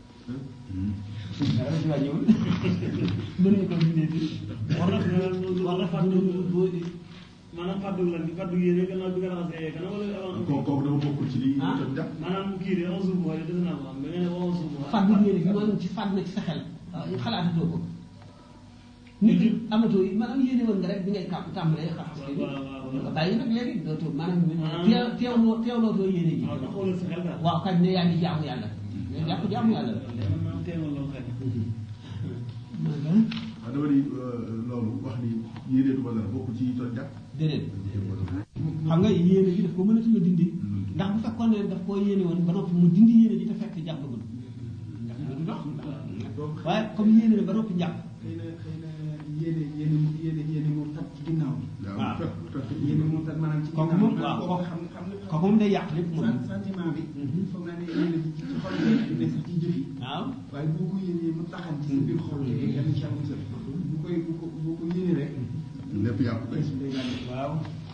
dara la ci wàññiwul mënuñu ko bindee fi war na war na fàddu maanaam fàddu lan bi fàddu yéene gannaaw bi nga raxasee kanam wala avant. kooku kooku dafa bokkul ci li Ah. jot jàpp maanaam kii de onze jours mooy def naa ko am da nga ne onze jours. fàddu yéene gi maanaam ci fàdd na ci sa xel waaw xalaatatoo ko nit ñi amatoo yi maanaam yéene woon nga rek bi ngay kàpp tàmbalee xaxas waaw waaw waaw. nga bàyyi nag léegi dootoo maanaam Ah. teew teewloo teewlootoo yéene ji waaw taxawal sa xel daal. waaw kañ ne yaa ngi jaamu yàlla mais jàpp jaamu yàlla la léegi man teewal loo xel. waaw dama ni loolu wax ni yéeneetuma dara bokkul ci jot jàpp déedéet xam nga yéene ji daf ko mënatu la dindi ndax bu fekkoon ne daf koo yéene woon ba noppi mu dindi yéene ji te fekk jàppagul ndax du dox waaye comme yéene na ba noppi jàpp xëy na xëy na yéene yéene mu yéene yéene mu tat ci ginnaaw bi waaw. yéene mu tat maanaam ci kooku ginnaaw moom bi waaw kooku kooku xam xam nga kooku moom day yàq lépp moom sen- sentiment bi Mhm. foog naa ne yéene bi ci ci xol bi du ne sax ci jëf yi waaw waaye boo ko yéenee mu taxan ci sa biir xol bi yàlla ci am musal bu koy bu ko boo ko yéenee rek lépp yàqu day bés bi day gàll waaw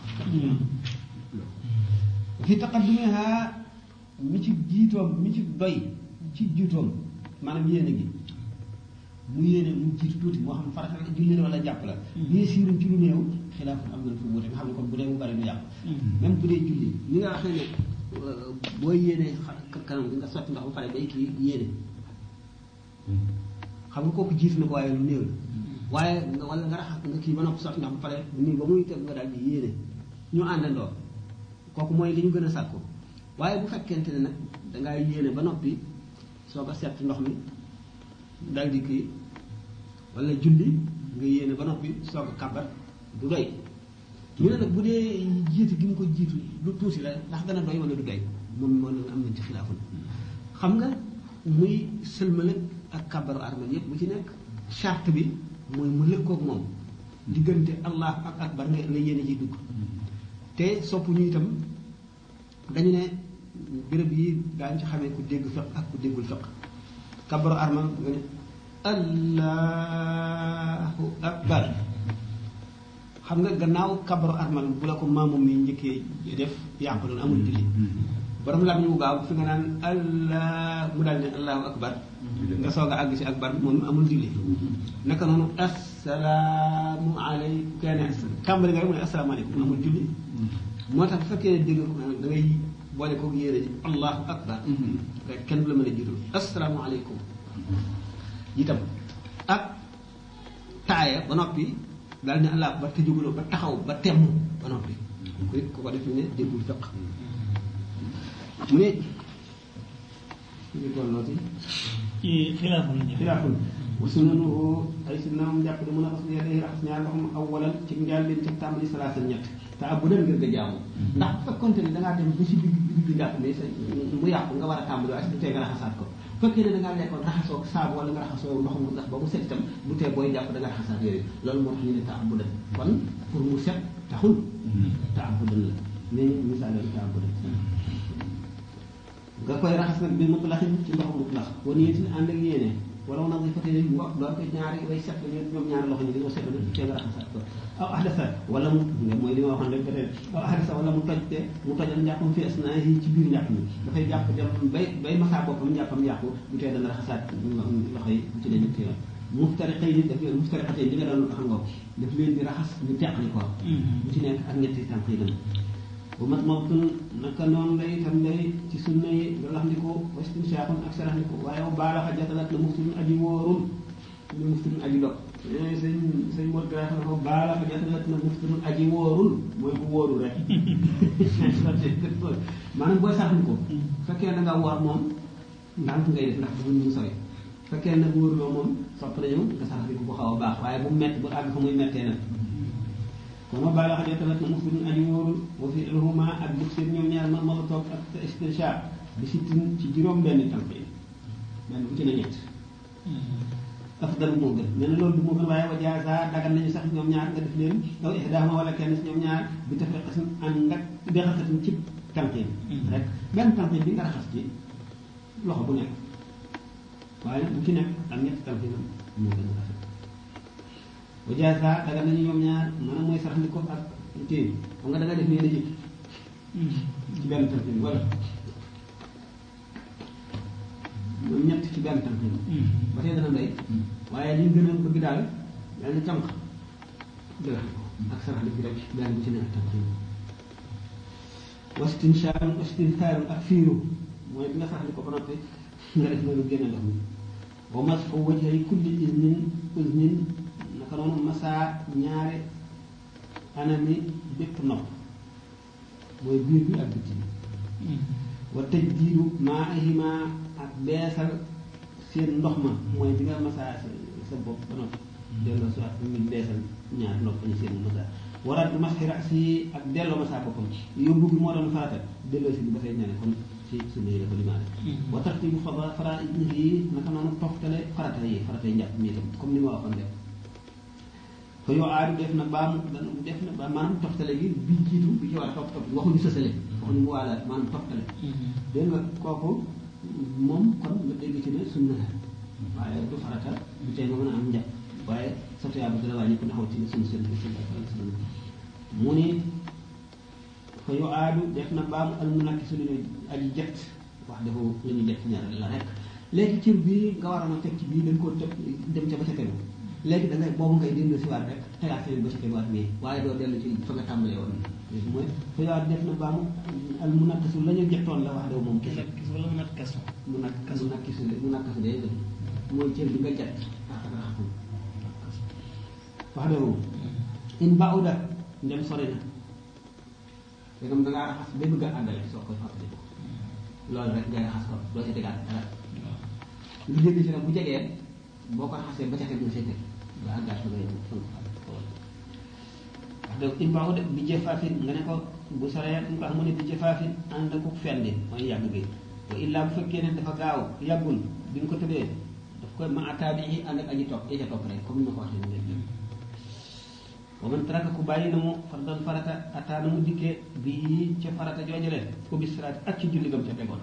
fi taqaddumiha mi ci jiitoom mi ci doy ci jiitoom maanaam yéene gi mu yéene mu jiitu tuuti moo xam farata la julli la wala jàpp la bii siiruñ ci lu néew xilaafun am na fu wuute nga xam ne kon bu dee mu bari du yàqu même bu dee julli ni nga waxee ne euh, boo yéenee xa- kanam gi nga sotti ndox ba pare day kii yéene xam nga kooku jiitu na ko waaye lu néew la waaye nga wala nga raxas nga kii ba noppi sotti ndox ba pare nii ba muy teg nga daal di yéene ñu àndandoo kooku mooy li ñu gën a sàkku waaye bu fekkente ne nag dangaa yéene ba noppi soo ko seet ndox mi dal di kii wala julli nga yéene ba noppi soo ko kàbbat du doy ñu ne nag bu dee jiitu gi mu ko jiitu lu tuuti la ndax dana doy wala du doy moom moo leen am nañ ci xilaafun xam nga muy sëlmale ak kàbbaru armal yépp bu ci nekk charte bi mooy mu lëkkoog moom diggante allah ak akbar nga la yéene ji dugg te sopp ñu itam dañu ne béréb yi daañu ci xamee ku dégg fiq ak ku déggul fiq kabaru armal nga ne allahu akbar xam nga gannaaw kabaru armal bu la ko maamu mi njëkkee def yàqu loolu amul julli borom lam ñu mu gaaw fi nga naan allah mu daal ne allahu akbar nga soog a àgg si akbar moom amul julli naka noonu assalaamu aleykum kenn tàmbali nga rek mu ne asalaamaaleykum amul julli moo tax bu fekkee ne dégg ko da ngay boole ko yéene ji allahu akbar rek kenn du la mën a jiitul asalaamaaleykum itam ak taaya ba noppi daal ne allah akbar te jóguloo ba taxaw ba temm ba noppi ku ko ko def ne déggul fiq mu ne ñu tollooti ci xilaaful ñu xilaaful wa sunanuhu ay sunnaam jàpp ne mën a xas day raxas ñaar loxoom awalan ci njaal leen ci tàmbali salaasa ñett te ab bu dem ngir nga jaamu ndax bu fekkonte ne da ngaa dem ba si digg digg bi njàpp ne sa mu yàqu nga war a tàmbali waaye du tee nga raxasaat ko bu fekkee ne da ngaa lekkoon raxasoo saabu wala nga raxasoo ndox mu ndax ba mu set itam du tee booy jàpp da nga raxasaat yooyu loolu moo tax ñu ne ta ab bu dem kon pour mu set taxul ta ab bu dem la mais misaal ta ab bu dem nga koy raxas nag bi mutlaxin ci ndox mutlax wa niyatin ànd ak yéene wala wu nag di fotee ngo doon ko ñaari way set la ñoom ñaari loxo ñi dañoo set la tee nga raxasaat ko aw ahdasa wala mu nga mooy li ma waxoon rek ba tey aw ahdasa wala mu toj te mu tojal njàppam fi asnaa yi ci biir njàpp mi dafay jàpp dem bay bay masaa boppam njàppam yàqu bu tee dana raxasaat loxo yi bu ci ne ñetti yoon muftariqay yi daf leen muftariqatay li nga doon xam nga daf leen di raxas ñu teqali ko bu ci nekk ak ñetti tànk yi dem bu mat mawtun naka noonu lay itam lay ci sunna yi nga lax ndiko wastin saakun ak sarax ndiko waaye wa baalaxa jatalat la muftirun aji wóorul lu muftirun aji dog sëñ sëñ mot gra xam ne ko baalaxa jatalat la muftirun aji wóorul mooy bu wóorul rek maanaam booy sarax ndiko fekkee da nga woor moom ndànk ngay def ndax bëgguñ mu sori fekkee nag wóoruloo moom sopp nañu nga sarax ndiko bu xaw a baax waaye bu mett bu àgg fa muy mettee nag kono baala xaje tamit na muslimin aji wóorul wa fi ilhuma ak bug seen ñoom ñaar ma ma toog ak istinshaq bi sittin ci juróom benn tànk yi benn bu ci ne ñett afdal moo gën nee na loolu du moo gën waaye wa jaasa dagan nañu sax ñoom ñaar nga def leen aw ihdaama wala kenn si ñoom ñaar bi tafriqatin ànd ak bexasatin ci tànk yi rek benn tànk bi nga raxas ci loxo bu nekk waaye bu ci nekk ak ñett tànk yi moo gën a rafet wa jaasa daga nañu ñoom ñaar maanaam mooy sarax ni ko ak téye xam nga da nga def nii la jëkk ci benn tànk bi wala ñoom ñett ci benn tànk bi ba tey dana doy waaye li ñu gën a bëgg daal daal ni tànk dëgg ak sarax ni bi rek benn bu ci ne ak tànk yi wastin shaarun wastin saarun ak fiiru mooy bi nga sarax ni ko ba noppi nga def noonu génne ndox mi wa masxu wajhi kulli isnin usnin naka noonu masaa ñaare anami bépp nopp mooy biir bi ak bitti bi wa tëj diiru maa ahima ak beesal seen ndox ma mooy bi nga masaa sa sa bopp ba noppi delloo si waat mi beesal ñaar nopp ñu seen masaa waraat bi masxi rasi ak delloo masaa boppam yóbbu gi moo doon farata delloo si bi ba tey ñane kon ci sunna yi dafa limaale wa tartibu fara fara yi naka noonu toftale farata yi farata yi njàpp mi itam comme ni ma waxoon def fa yoo aadu def na baamu def na ba maanaam toftale gi bi jiitu bi ci war a topp topp waxuñu sësale waxuñu mu waalaat maanaam toftale dégg nga kooku moom kon nga dégg ci ne sunna la waaye du farata du tee nga mën a am njàpp waaye sa tuyaaba dina wàññi ko taxaw ci ne sunna seen bi sallallahu alayhi wa sallam mu ni fa yoo aadu def na baamu al munakki su ñu aji jet wax dafa la ñuy jet ñaar la rek léegi cër bii nga waroon a teg ci bii dañ koo teg dem ca ba ca tegu léegi da ngay boobu ngay dellu si waat rek tegaat feneen ba ca teguwaat nii waaye doo dellu ci fa nga tàmbalee woon mooy fa yoo aadu def na baamu al munakkisu la ñu jettoon la wax daw moom kese kis wala mu nat kaso mu nak kasu nakkisu mu nakkasu day gën mooy cër bi nga jet ak raxatum wax daw moom in bauda ndem sori na dégam da ngaa raxas ba bëgg a àndale soo koy fàttali ko loolu rek ngay raxas ko doo ci tegaat dara lu jéggi si nag bu jegee boo ko raxasee ba ca teg nga see teg ba àggaat fa ngay fa nga fa wax dëgg in baaxu de bi jëfaafin nga ne ko bu soree nga ko xam ne bi jëfaafin ànd ko fendi mooy yàgg gi wa illaa bu fekkee ne dafa gaaw yàggul bi nga ko tëbee daf koy ma ataabi yi ànd ak aji topp ya ca topp rek comme ni ma ko waxee ni léegi wa man taraka ku bàyyi na mu fardan farata ataana mu dikkee bii ca farata joojale ko bis siraat ak ci julli gam ca tegoon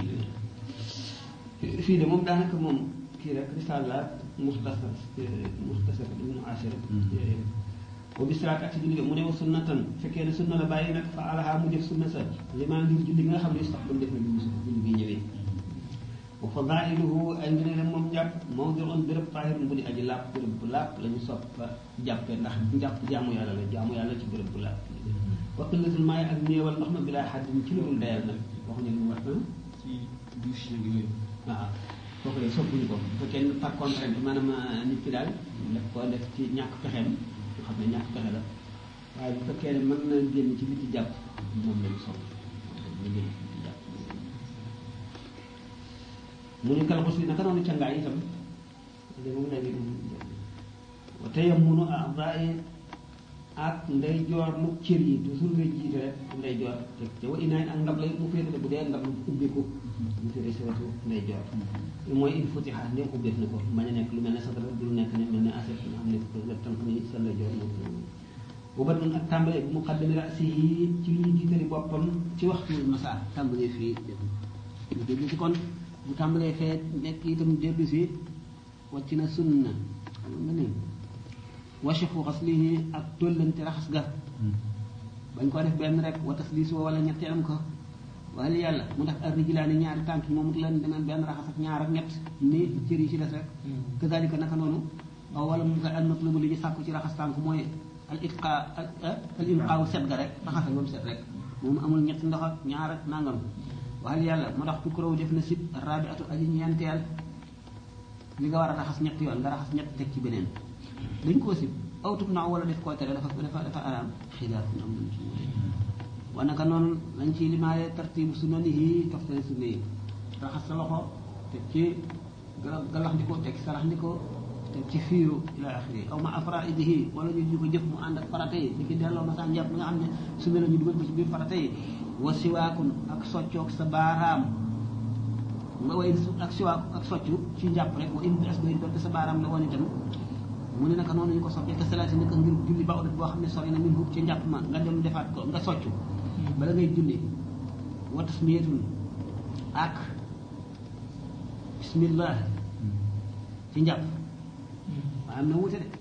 fii de moom daanaka moom kii rek risaal la muxtasar muxtasar ibnu asir wa bi salaat ak si julli mu ne wa sunnatan fekkee ne sunna la bàyyi nag fa alaha mu jëf sunna sa limaa ngir julli nga xam ne sax ba mu def na julli su julli bi ñëwee wa fadailuhu ay ngëneelam moom jàpp mawdiun béréb taahirun bu di aji làpp béréb bu làpp la ñu sopp fa jàppee ndax jàpp jaamu yàlla la jaamu yàlla ci béréb bu làpp wa qillatul maay ak néewal ndox ma bilaa xaddin ci lu dul dayal nag waxuñu lu mu wax ci douche yeeg yooyu. waaw kooku de soppuñu ko bu fekkee ne par contrainte maanaam nit ki daal daf ko def ci ñàkk pexeem nga xam ne ñàkk pexe la waaye bu fekkee ne mën na génn ci biti jàpp moom lañu sopp ñu génn ci biti jàpp mu ne kal xus li naka noonu cangaay itam de moom léegi wa tayammunu a'daa'i ak ndey joor mu cër yi toujours ngay jiite rek ndey joor te te wa inaay ak ndab lay mu féetale bu dee ndab lu ubbiku mu féete si wetu ndey joor mooy il faut xa ndem ubbeef na ko bañ a nekk lu mel ne satara du nekk ne mel ne assiette nga xam ne ko nga tànk ni sa ndey joor moom bu bat nun ak tàmbale bu mu xaddami rasi yi ci lu ñu jiitali boppam ci waxtu masa tàmbalee fii ñu déglu ci kon bu tàmbalee fee nekk itam dellu si wàcc na sunna xam nga ni wachifu xaslihi ak tollante raxas ga bañ ko def benn rek wa tasliis wala ñetteelam ko waaye yàlla mu def ar rijlaani ñaari tànk yi moom it leen demeen benn raxas ak ñaar ak ñett ni cër yi ci des rek kazalika naka noonu aw wala mu nga al matlubu li ñu sàkku ci raxas tànk mooy al itqa al inqaaw set ga rek raxasal ba mu set rek moom amul ñetti ndox ak ñaar ak nangam waaye yàlla mu tax tukkuraw def na sib rabi atu aji ñeenteel li nga war a raxas ñetti yoon nga raxas ñett teg ci beneen dañ koo sib aw tub naaw wala def koo tere dafa dafa dafa araam xilaafun am nañ ci wute wa naka noonu lañ ci limaale tartibu sunanihi toftale sunna yi raxas sa loxo teg ci gala galax ndiko teg ci sarax ndiko teg ci fiiru ila axiri aw ma afraidihi wala ñu di ko jëf mu ànd ak farata yi di ki delloo ma saa njàpp nga xam ne sunna la ñu dugal ko ci biir farata yi wa siwaakun ak soccoog sa baaraam nga way ak siwaak ak soccu ci njàpp rek wa in as bay doonte sa baaraam la woon itam mu ne naka noonu ñu ko soppee te salaati naka ngir julli ba boo xam ne sori na min hub ci njàpp ma nga dem defaat ko nga soccu bala ngay julli wa tasmiyatun ak bismillah ci njàpp waaye am na wuute de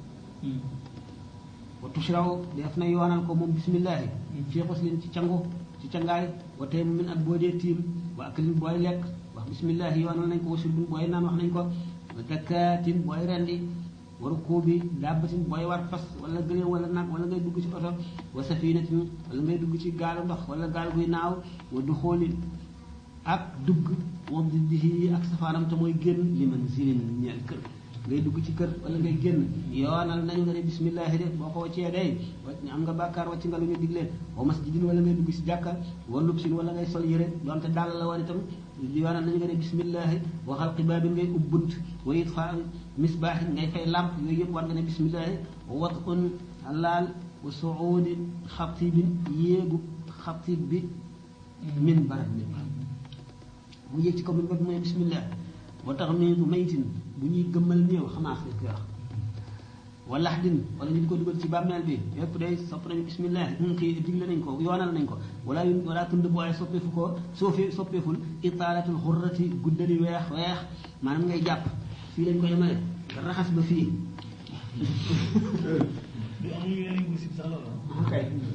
wa tushraw def na yoonal ko moom bismillahi fii xuslin ci cangu ci cangaay wa tey min ak boo dee tiim wa aklin booy lekk wax bismillahi yoonal nañ ko wa surbin booy naan wax nañ ko wa zakaatin booy rendi waru kuubi dàbbatin booy war fas wala gëléem wala nag wala ngay dugg ci oto wa safinatin wala ngay dugg ci gaalu ndox wala gaal guy naaw wa du xoolin ak dugg wa diddihi ak safaanam te mooy génn li man zilin ñeel kër ngay dugg ci kër wala ngay génn yoonal nañu nga ne bismillahi de boo ko waccee day wacc am nga bàkkaar wacc nga lu ñu digleen wa masjidin wala ngay dugg ci jàkka wa lubsin wala ngay sol yére donte dàll la woon itam yoonal nañu nga ne bismillahi wa xalqi baabin ngay ubbunt wa itfa misbaaxin ngay fay làmp yooyu yëpp war nga ne bismillahi wa watun laal wa suudi xatibin yéegu xatib bi min barab min barab mu yéeg ci kaw min barab mooy bismillah wa tax miidu maytin bu ñuy gëmmal néew xamaas lañ koy wax wa laxdin wala ñu di ko dugal ci bàmmeel bi yëpp day sopp nañu bismillah ñu kii digle nañ ko yoonal nañ ko wala yu wala tund bu waaye soppeefu ko soofi soppeeful itaalatul xurrati guddali weex weex maanaam ngay jàpp fii lañ ko yemale nga raxas ba fii du amuñu yeneen yu ko sib sax loolu ok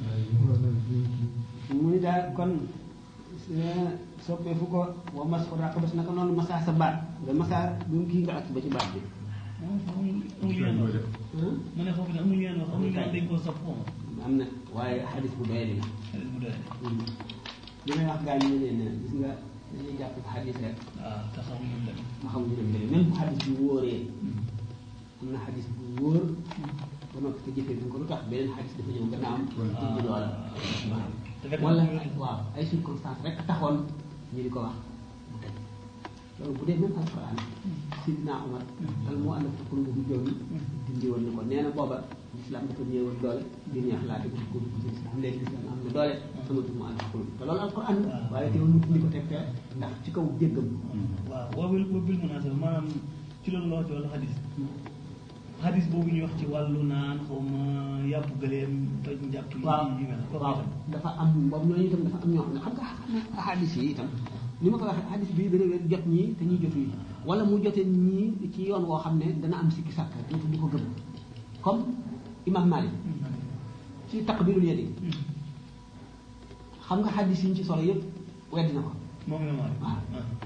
mu ni daal kon soppeefu ko wa mas ko raq bas naka noonu masaa sa baat nga masaa bu mu kii nga ak ba ci baat bi amul amul yeneen wax ma ne foofu ne amul yeneen wax amul yeneen dañ koo sopp xaw ma am na waaye xadis bu doy di la xale bu doy li may wax gaa ñu ne leen gis nga dañuy jàpp xadis rek waaw te xamuñu dem ma xam ñu dem demee même bu xadis bi wóoree am na xadis bu wóor ba noppi te jëfee duñ ko lu tax beneen xadis dafa ñëw gannaaw am indi loola te fekk wala na waaw ay circonstances rek taxoon ñu di ko wax mu teg loolu bu dee même alquran sidna Umar dal moo ànd ak xulub bu joon dindi woon na ko nee na booba l'islam dafa ñëwoon doole di neex laate ko ko ci l'islam léegi l'islam am na doole amatul mu ànd ak xulub te loolu alquran la waaye teewul nit ñi ko teg fee ndax ci kaw jéggam waaw wabil wabil munaasaba maanaam ci loolu nga wax ci wàllu xadis xadis boobu ñuy wax ci wàllu naan xaw ma yàpp gëleem toj njàpp yi waaw yu mel kooku waaw itam dafa am boobu ñooñu itam dafa am ñoo xam ne xam nga xam nga xadis yi itam ni ma ko waxee xadis bii dana leen jot ñii te ñuy jot ñii wala mu jote ñii ci yoon woo xam ne dana am sikki sàkk te du ko gëm comme imam Malik ci taqbirul yadi xam nga xaddis yi ñu ci solo yëpp weddi na ko moom la ma waaw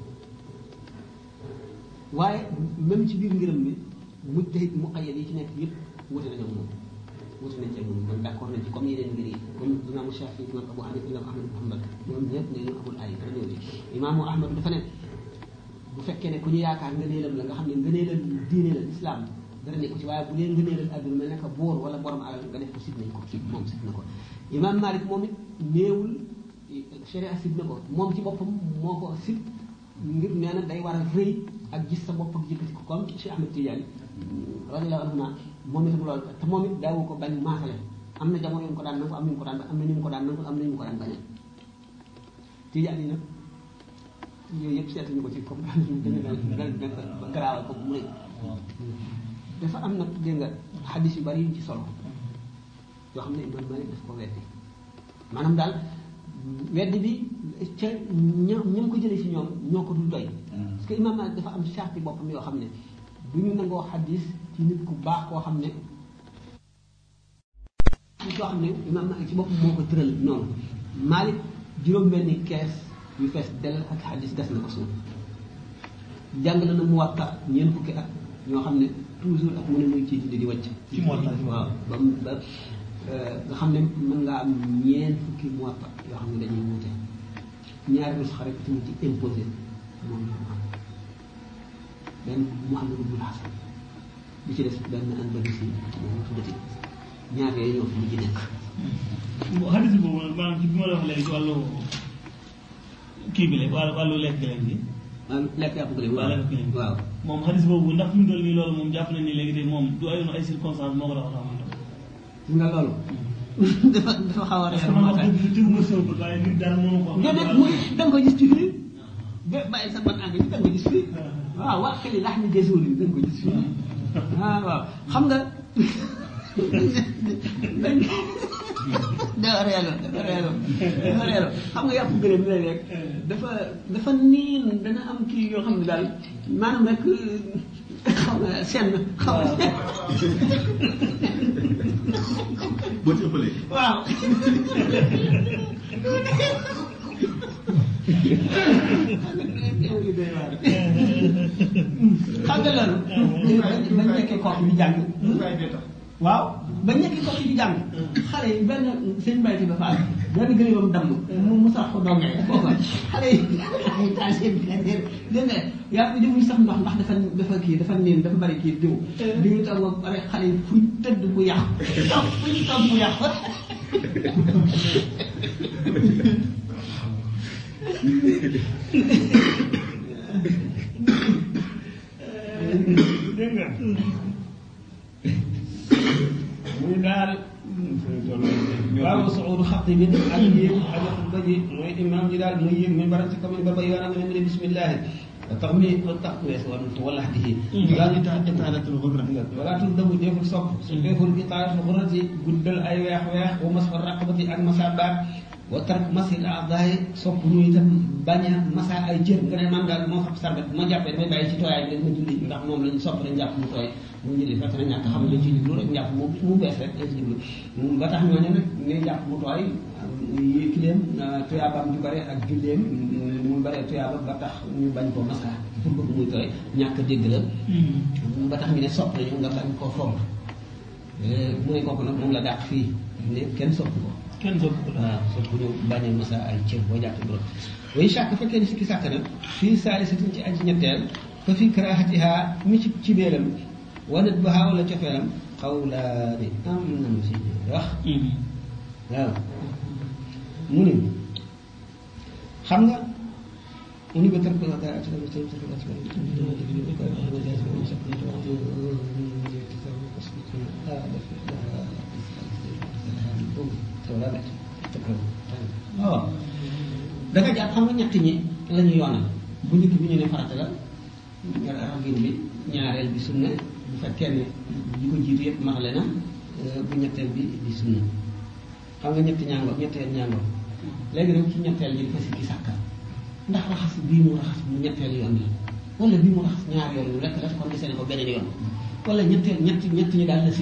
waaye même ci biir ngërëm bi mujtahid muqayyad yi ci nekk yëpp wute nañu ak moom wute nañ ci ak moom man d' accord nañ ci comme yeneen mbir yi comme imaamu Shafi imam Abu Hanifa imam Ahmad Muhammad ñoom ñëpp ne ñu amul ay dara ñëw ci imaamu Ahmad dafa ne bu fekkee ne ku ñu yaakaar ngëneelam la nga xam ne ngëneelam diine la islam dara nekku ci waaye bu dee ngëneelal adduna mel ne que boor wala borom alal nga def ko sib nañ ko sib moom sib na ko imam Malik moom it néewul sharia sib na ko moom ci boppam moo ko sib ngir nee na day war a rëy ak gis sa bopp ak yëkkati ko comme Cheikh Ahmed Tidiane radiyallahu anhu moom itam loolu te moom it daawu ko bañ maasale am na jamono yu mu ko daan nangu am na ñu ko daan am na ñu mu ko daan nangu am na ñu mu ko daan bañal Tidiane yi nag yooyu yëpp seetuñu ko ci comme dañu daan garaawal ko mu rëy dafa am nag dégg nga xaddis yu bari yu ci solo yoo xam ne Imam Malik daf ko weddi maanaam daal weddi bi ca ña ña ko jëlee si ñoom ñoo ko dul doy parce que Imam Malik dafa am charte boppam yoo xam ne du ñu nangoo xaddis ci nit ku baax koo xam ne koo xam ne Imam Malik ci boppam moo ko tëral noonu Malik juróom-benni kees yu fees del ak xaddis des na ko suuf jàng na na mu waxta ñeent fukki at ñoo xam ne toujours ak mu ne muy ci di di wàcc ci Muwatta waaw ba mu ba nga xam ne mën ngaa am ñeent fukki Muwatta yoo xam ne dañuy wuute ñaari nusxa rek ci ci imposé moom la am benn Muhammad ibn Hasan bi ci des benn Andalusi moom tuddati ñaar yooyu ñoo fi mujj nekk xadis boobu nag maanaam ci bi ma la wax léegi ci wàllu kii bi la wàllu wàllu lekk leen bi waaw lekk yàpp gëléem waaw lekk gëléem waaw moom xadis boobu ndax fi mu toll nii loolu moom jàpp nañ ni léegi tey moom du ayoon ay circonstances moo ko tax a tax gis nga loolu dafa dafa xaw a parce reer que man moo wax tax dëgg tëgg ma sëw ko waaye nit dara mënu ko déedéet mu da nga ko gis ci fii ba bàyyi sa ban engrais da nga ko gis fii waaw waa xëy lax ni gëstu da nga ko gis fii ah waaw xam nga dañ dafa reelo dafa reelo dafa reelo xam nga yàpp gëléem bi rek dafa dafa niin dana am kii yoo xam ne daal maanaam rek xaw na seen xaw na boo ci ëppalee waaw xam nga loolu bañ nekkee kooku di jàng waaw bañ nekkee kooku di jàng xale yi benn seen mbayti ba faal benn gëléemam damm mu mu sax ko dongee foofa xale yi ay taal seen biir dégg nga yaa ngi demuñ sax ndox ndax dafa dafa kii dafa niin dafa bari kii diw diw tam ba pare xale yi fuñ tëdd bu yàqu fuñ toog bu yàqu dégg nga muy daal waaw suudu xaqi bi ak yéeg ak xutba ji mooy imam ji daal muy yéeg min baram si commune ba ba yoonam ne mu ne bismillahi tax mi tax wees woon wala xadihi yaa ngi tax itaalatul xurra wala tul dabu deful sopp su deful itaalatul xurrati guddal ay weex weex wa mas fa raqabati ak masabaat wa tark masil aadaay sopp ñu itam bañ a masa ay jër nga ne man daal moo xam sarbet bu ma jàppee damay bàyyi ci tooyaay bi ma julli ndax moom lañu sopp dañ jàpp mu tooy mu julli fekk na ñàkk xam lañ ci jublu rek njàpp mu mu bees rek lañ ci jublu ba tax ñooñu nag ne jàpp mu tooy yi kileem tuyaabaam ju bare ak julleem mu bare tuyaaba ba tax ñu bañ koo masa pour bëgg muy tooy ñàkk dégg la ba tax ñu ne sopp nañu nga bañ koo fomp mu ne kooku nag moom la dàq fii ne kenn sopp ko kenn sopp ko waaw sopp ñu bañ a masa ay cër boo jàpp borom way sàkk fekkee ni sikki sàkk na fii saalisatin ci aji ñetteel fa fi karaahatiha mi ci ci béeram wanat baha wala cofeelam xawlaani am nañu si wax waaw mu ne xam nga mu ni ba tër ko dara ci dama tër ko waaw da nga jàpp xam nga ñett ñi la ñu yoonal bu njëkk bi ñu ne farata la ragin bi ñaareel bi sunna bu fekkee ne ñi ko jiitu yëpp maxale na bu ñetteel bi di sunna xam nga ñetti ñaango ñetteel ñaango léegi nag ci ñetteel ñi dafa sikki sàkka ndax raxas bii mu raxas mu ñetteel yoon la wala bii mu raxas ñaar yoon yu rekk la kon desee ne ko beneen yoon wala ñetteel ñetti ñett ñi daal la sikk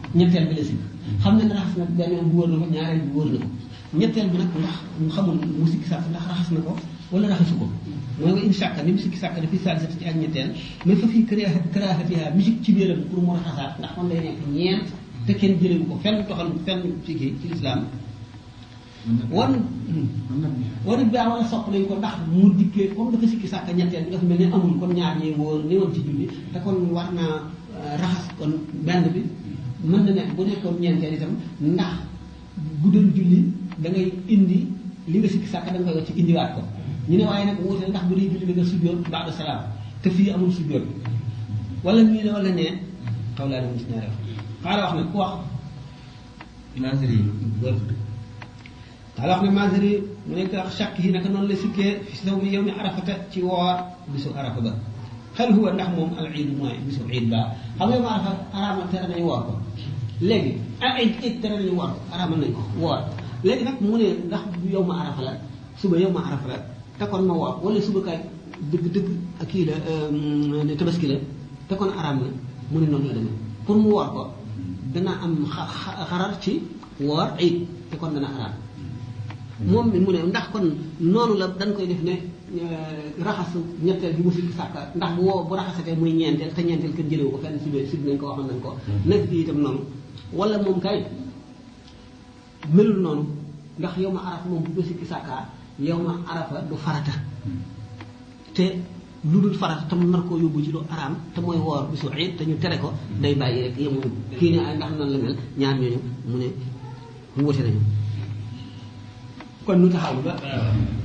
ñetteel bi la sikk xam ne ne raxas na benn yoon bu wóor na ko ñaareel bi wóor na ko ñetteel bi nag ndax mu xamul mu sikki sàkk ndax raxas na ko wala raxasu ko mooy nga in sàkka ni mu sikki sàkk dafi saalisati ci ak ñetteel mais fa fii kara karaahatiha musique ci biiram pour mu raxasaat ndax kon day nekk ñeent te kenn jëlewu ko fenn toxal fenn ci kii ci lislaam wan war it baa wala sopp nañ ko ndax mu dikkee comme dafa sikki sàkk ñetteel bi dafa mel ne amul kon ñaar ñee wóor ni woon ci julli te kon war naa raxas kon benn bi mën na nekk bu nekkoon ñeenteel itam ndax bu doon julli da ngay indi li nga sikki sàkk da nga koy wax ci indiwaat ko ñu ne waaye nag wuute ndax bu dee julli da nga sujjoot baada salaam te fii amul sujjoot wala ñu ne wala ne xaw laa dem ci ñaareel xaala wax nag ku wax Nasiri wër xaala wax ne Maaziri mu nekk ak chàkk yi naka noonu la sikkee fi saw mi yow mi arafata ci woor bisu arafa ba xel huwa ndax moom al iid mooy bisu iid ba xam nga yow ma arafa araama tere nañu woor ko léegi ah ay it tere nañu woor ko araamal nañ ko woor léegi nag mu ne ndax yow ma arafa la suba yow ma arafa la te kon ma woor wala suba kay dëgg dëgg ak kii la ne tabaski la te kon araam la mu ne noonu la demee pour mu woor ko dana am xa- xa- xarar ci woor iid te kon dana araam moom mi mu ne ndax kon noonu la dañ koy def ne raxasu ñetteel bi mu sikki sàkka ndax bu woo bu raxasatee muy ñeenteel te ñeenteel kenn jëlewu ko fenn si biir si nañ ko waxoon nañ ko nekk fii itam noonu wala moom kay melul noonu ndax yow ma arafa moom bu ko sikki sàkkaa yow ma arafa du farata te lu dul farata tam nar koo yóbbu ci lu araam te mooy woor bisu iid te ñu tere ko day bàyyi rek yemuñu kii ne ay ndax nan la mel ñaar ñooñu mu ne mu wute nañu kon ñu taxaw ba